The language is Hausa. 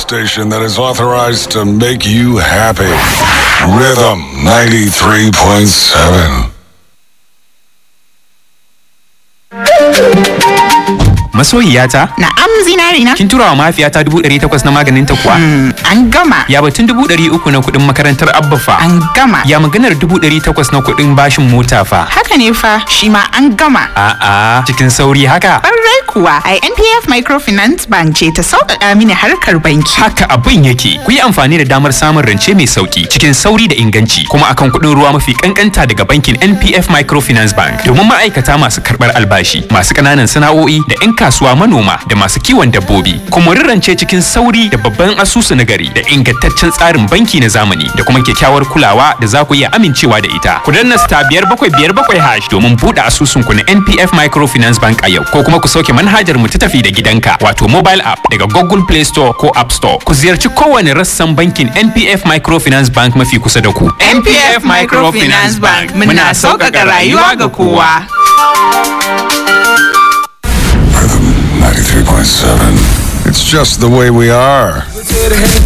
station that is authorized to make you happy. Rhythm 93.7. Masoyiyata, Na'am zinari na? kin tura wa mahaifiyata dubu ɗari takwas na maganin ta kuwa? An gama. Ya batun dubu ɗari uku na kuɗin makarantar Abba fa? An gama. Ya maganar dubu ɗari takwas na kuɗin bashin mota fa? Haka ne fa shi ma an gama. A'a, cikin sauri haka? Ƙwarai kuwa a NPF Microfinance Bank ce ta sauƙaƙa mini harkar banki. Haka abin yake. Ku yi amfani da damar samun rance mai sauki cikin sauri da inganci kuma akan kuɗin ruwa mafi kankanta daga bankin NPF Microfinance Bank domin ma'aikata masu karɓar albashi, masu ƙananan sana'o'i da 'yan kasuwa manoma da masu kiwon dabbobi. Kuma rance cikin sauri da babban asusu na gari da ingantaccen tsarin banki na zamani da kuma kyakkyawar kulawa da za ku iya amincewa da ita. Ku danna star biyar bakwai biyar bakwai hash domin buɗe asusun ku na NPF Microfinance Bank a yau ko kuma ku sauke manhajar mu ta tafi da gidanka wato mobile app daga Google Play Store ko App Store. Ku ziyarci kowane rassan bankin NPF Microfinance Bank mafi kusa da ku. NPF Microfinance Bank muna sauƙaƙa rayuwa ga kowa. Rhythm 93.7. It's just the way we are.